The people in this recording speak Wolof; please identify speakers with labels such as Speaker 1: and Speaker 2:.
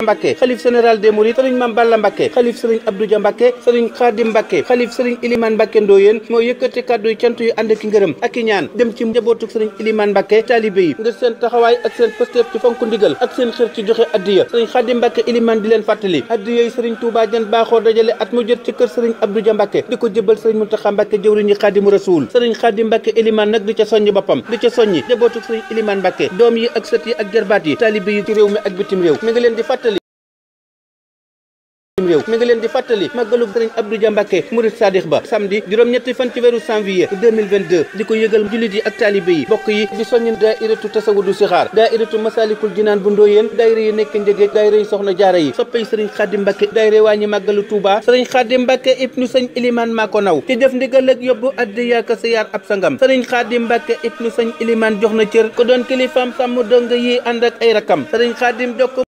Speaker 1: Mbacke xalif général des Mourides sëriñ Mame Balla Mbacke xalif sëriñ Abdou Dia Mbacke sëriñ Khadim Mbacke xalif sëriñ Ilimane Mbacke Ndoyeen moo yëkkati kàddu yi cant yu ànd ak ngërëm ak i ñaan dem ci njabootuk sëriñ Ilimane Mbacke taalibe yi ngir seen taxawaay ak seen pësteef ci fonk ndigal ak seen xër ci joxe addiya sëriñ Khadim Mbacke Ilimane di leen fàttali addiya yi sëriñ Touba jan baaxoo dajale at mu jot ci kër sëriñ Abdou Dia Mbacke di ko jëbal sëriñ Mountakha Mbacke jëwriñu Khadimu Rasoul sëriñ Khadim Mbacke Ilimane nag di ca soññ boppam di ca soññi njabootuk sëriñ Ilimane Mbacke doom yi ak sët yi ak jarbaat yi taalibe yi ci réew mi ak bitim réew mi ngi leen di fàttali réew mi ngi leen di fàttali màggalu sëriñ Abdou Dia Mbacke murid sadix ba samedi juróom-ñetti fan ci weeru janvier 2022 di ko yëgal jullit yi ak taalibe yi bokk yi di soññ daairatu tasawudu sixaar daairatu masalikul jinaan bu ndóoyeen daayira yi nekk njëgeeg daayira yi soxna jaara yi soppay sëriñ Xaadim Mbacke daayira waa ñi màggalu Touba sëriñ Xaadim Mbacke ibnu sëñ Ilimaan maa ko naw ci def ndigal ak yóbbu addiya ka siyaar ab sangam sëriñ Xaadim Mbacke ibnu sëñ Ilimaan jox na cër ko doon kilifaam sàmm donga yi ànd ak ay rakam sëriñ Xaadim jokk